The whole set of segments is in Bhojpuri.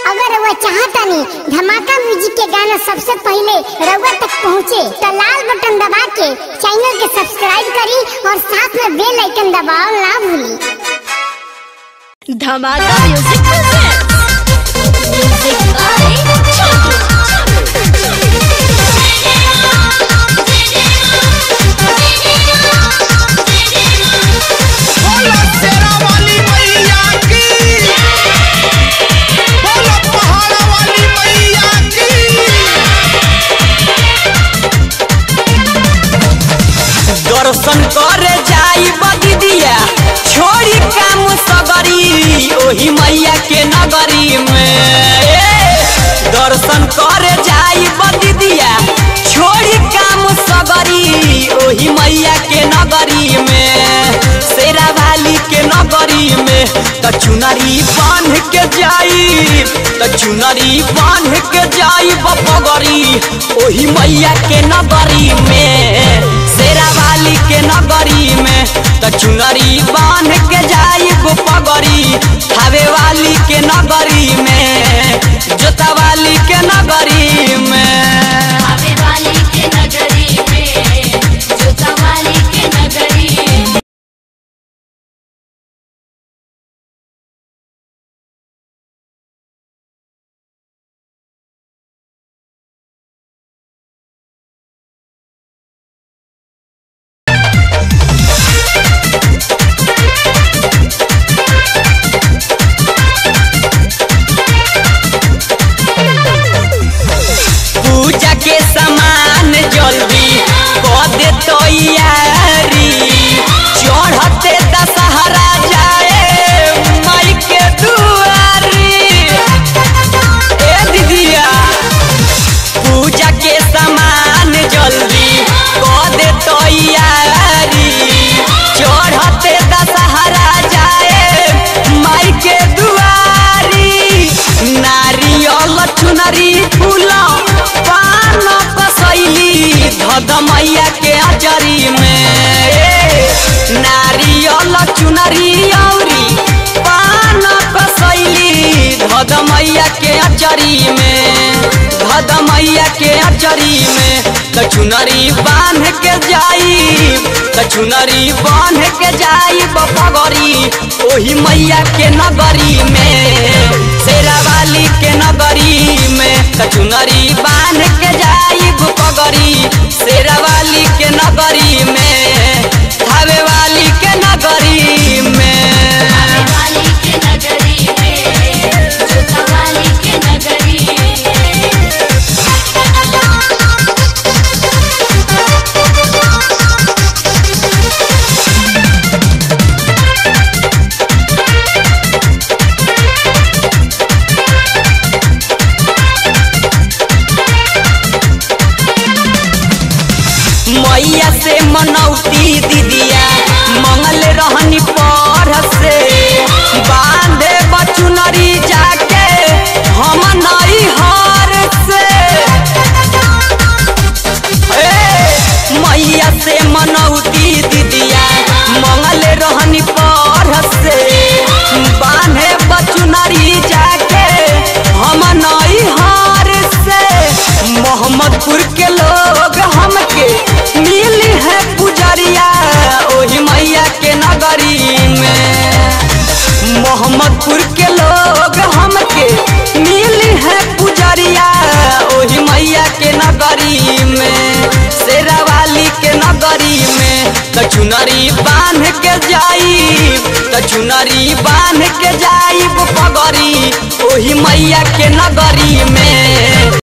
अगर रउआ चाहतानी धमाका म्यूजिक के गाना सबसे पहले रउआ तक पहुँचे तो लाल बटन दबा के चैनल के सब्सक्राइब करी और साथ में बेल आइकन दबाओ ना भूली धमाका म्यूजिक म्यूजिक बाय बोलो शेरा वाली मैया की बोलो पहाड़ा वाली मैया की दर्शन करे जाई बदिदिया छोड़ी काम सगरी ओही मैया के नगरी में ए, दर्शन करे जाई बदिदिया छोड़ी काम सगरी ओही मैया के नगरी में शेरा वाली के नगरी में त चुनरी बांध के जाई त चुनरी बांध के जाई बपगरी ओही मैया के नगरी में शेरा वाली के नगरी में त चुनरी बांध के जाई पगरी खावे वाली के नगरी में जोता वाली के नगरी में आवे वाली के नगरी में जोता वाली के नगरी में पूजा के सामान जल्दी कर दे तैयारी चढ़ते दशहरा जाए माई के दुआरी ए दीदिया पूजा के सामान जल्दी कर दे तैयारी चढ़ते दशहरा जाए माई के दुआरी नारियल चुनरी फूल पान कसैली धद मैया के अचरी में ए, नारियल चुनरी औरी पान कसैली धद मैया के अचरी में धद मैया के अचरी में त चुनरी बांध के जाई त चुनरी बांध के जाई बपगरी ओही मैया के नगरी में शेरा वाली के नगरी में त चुनरी बांध के जाई बपगरी शेरा वाली के नगरी में थावे वाली के नगरी में आवे वाली के नगरी में जोता वाली के नगरी में मैया से मनौती दीदिया मंगल रहनी पर से बांधे बचुनरी जाके हम नई हर से ए, मैया से मनौती दीदिया मंगल रहनी पर से बांधे बचुनरी जाके हम नई हर से मोहम्मदपुर के लोग हमके मिली है पुजरिया ओही मैया के नगरी में मोहम्मदपुर के लोग हमके मिली है पुजरिया ओही मैया के नगरी में शेरा वाली के नगरी में त चुनरी बांध के जाई त चुनरी बांध के जाई पगरी ओही मैया के नगरी में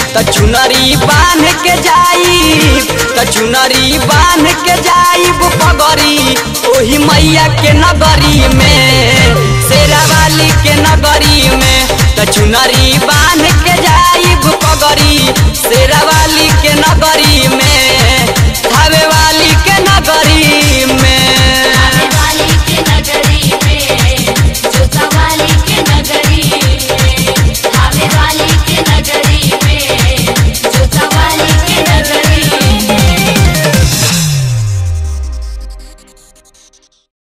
त चुनरी बांध के जाई त चुनरी बांध के जाइब पगरी ओही मैया के नगरी में शेरा वाली के नगरी में त चुनरी बांध के जाइब पगरी शेरा वाली के नगरी